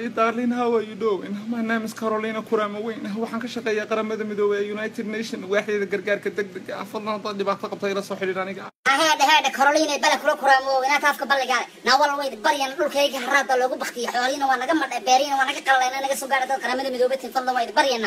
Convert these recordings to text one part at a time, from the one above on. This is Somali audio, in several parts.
Hi, darling, how are you doing? My name is Carolina Kuramaweyn. Waxaan ka shaqeeyaa qaramada midoobay ee United Nations waaxdeeda gargaarka degdega ah. Fadlan haddaad dhibaato qabto ila soo xidhiidh aniga. heedhe heedhe karoliina bala kula kuraamoo inaad taafka balligaale naawal weyd baryan dhulkayga haraada loogu baktiyo xoolihiina waa naga madhe beerihiina waa naga qalalay naga soo gaadha dad qaramada midoobay tin fadlan wayd baryana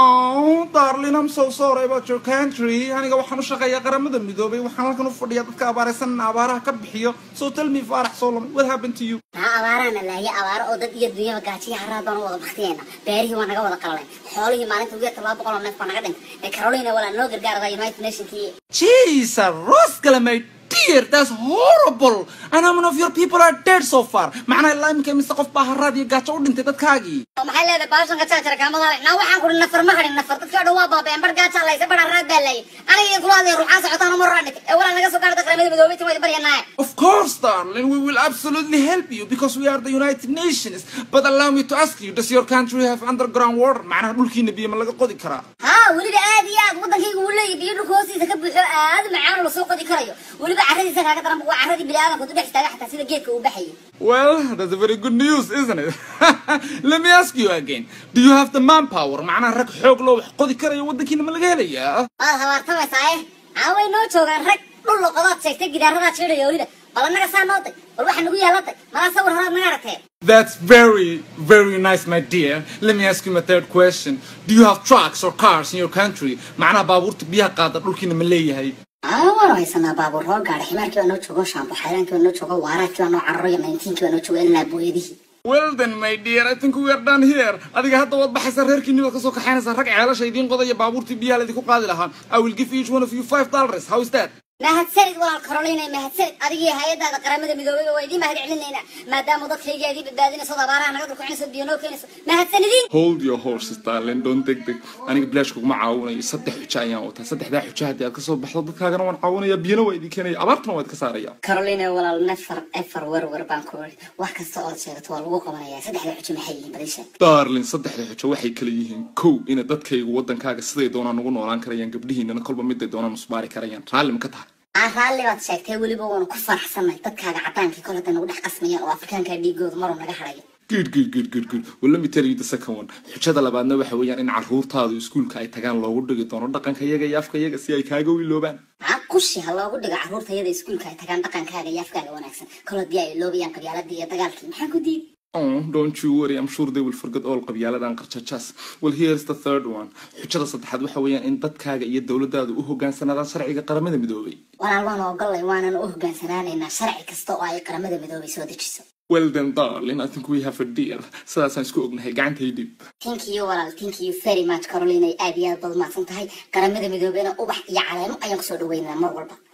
Oh, darling, I'm so sorry about your country. Aniga waxaan u shaqeeyaa qaramada midoobay. Waxaan halkan u fadhiyaa dadka abaaraysan in abaaraha ka bixiyo. So tell me, Faarax Solomon, what happened to you? taa abaaraana laaye abaaro oo dad iyo dunyaba gaajiya haraad baan u wada baktiyeyna beerihii waa naga wada qalalay xoolihii maalinta ugu yarta laba boqol oo neef baa naga dhintay ee karoliina walaa noo gargaarada united nationkii Jesus, Roskala, my dear, that's horrible. And how many of your people are dead so far? Macnaa ilaa imika mise qof baa haraad iyo gaajo u dhintay dadkaagii. oo maxay leedahay baashanka jaajara kaamadaale naa waxaan kuri nafar ma hadhin nafar dadkii o dhan waa baabeen bar gaaja laysa bar haraad baa laayay aniga iyo kulaadii ruuxaan socotaan uma roraa dhintay ee walaa naga soo gaadha dad qaramada midoobay tin wayd baryanaaye Of course, darling, we will absolutely help you because we are the United Nations. But allow me to ask you, does your country have underground water? Macnaha dhulkiina biyo ma laga qodi karaa? haa weliba aad iyo aad waddankayga wuu leeyahy biyo dhulka hoostiisa ka buuxo aad u macaan oo lasoo qodi karayo weliba carradiisa kaaga daran waa carradii biniaadanka du dhex istaaga xataa sida geedka uu baxayay Well, that's a very good news, isn't it? Let me ask you again. Do you have the manpower? Macnaha rag xoog loo wax qodi karayo waddankiina ma laga helayaa? waad habaartamaysaa eh caaway noo joogaan rag dhul loqodaad sheegtay gidaaradaad sheedhaya weliba bal annaga saa noo tay bal waxa nagu yaalatay malaa sawir horaad naga aragtee That's very, very nice, my dear. Let me ask you my third question. Do you have trucks or cars in your country? Macnaha baabuurta biyaha qaada dhulkiina ma leeyahay? aa waanu haysanaa baabuur hoo gaadha ximaarkii baa noo joogo shaambo xayraankii baa noo joogo waaraadkii baa noo cararo iyo nayntiinkii baa noo joogo ilaa booyadihii Well then, my dear, I think we are done here. Adiga hadda waad baxaysaa reerkiinni baad kasoo kaxaynaysaa rag ceelasha idiin qodaya baabuurtii biyaha laydinku qaadi lahaa. I will give each one of you five dollars. How is that? mahadsanid walaal karoliina mahadsanid adigii hay-adaada qaramada midoobay waa idiin mahad celinaynaa maadaama dadkayga idii badbaadinayso od abaaraha naga dulkucinayso biyo noo keenayso mahadsanidin Hold your horses, darling. Don't take big. Aniga bilaash kuguma caawinayo. Saddex xujo ayaan wataa. Saddexdaa xujo haddii aad kasoo baxdo dadkaagana waan caawinaya. Biyana waa idin keenaya. Abaartana waa idinka saaraya. carolina walaal nefar efar werwer baan ku iri wax kasta ood sheegato waa lagu qabanayaa saddexda xujo maxay yihiin badisha darling saddexda xujo waxay kala yihiin kow ina dadkaygu waddankaaga siday doonaan ugu noolaan karayaan gabdhihiinana kolba miday doonaan usbaari karayaan raalli ma ka tahay aa raalli baad sheegtay weliba waanu ku faraxsannahay dadkaaga cadaankii kol hadda nagu dhex qasmayaan oo afrikaankaa dhiigooda maruu naga harayo good good good good good well let me tell you the second one xujada labaadna waxa weeyaan in carruurtaadu iskuulka ay tagaan loogu dhigi doono dhaqanka iyaga iyo afka iyaga si ay kaaga wiiloobaan aa qushi ha loogu dhigo carruurta iyada iskuulka ay tagaan dhaqankaaga iyo afkaaga wanaagsan kol haddii ay loobayaan qabyaaladii iyo dagaalkii maxaan ku diidi Oh, don't you worry. I'm sure they will forget all qabyaaladan qarjajas. Well, here's the third one. Xujada saddexaad waxa weeyaan in dadkaaga iyo dowladdaadu u hogaansanaadaan sharciga qaramada midoobay. walaal waan ogollay waanan u hogaansanaanaynaa sharci kasta oo ay qaramada midoobay soo dejiso Well then, darling, I think we have a deal. Sidaasaan isku ognahay gacantay dhib. thank you walaal thank you very much carolina aad iyo aad baad umahadsan tahay qaramada midoobeyna ubax iyo caleemo ayaan kusoo dhaweynaa mar walba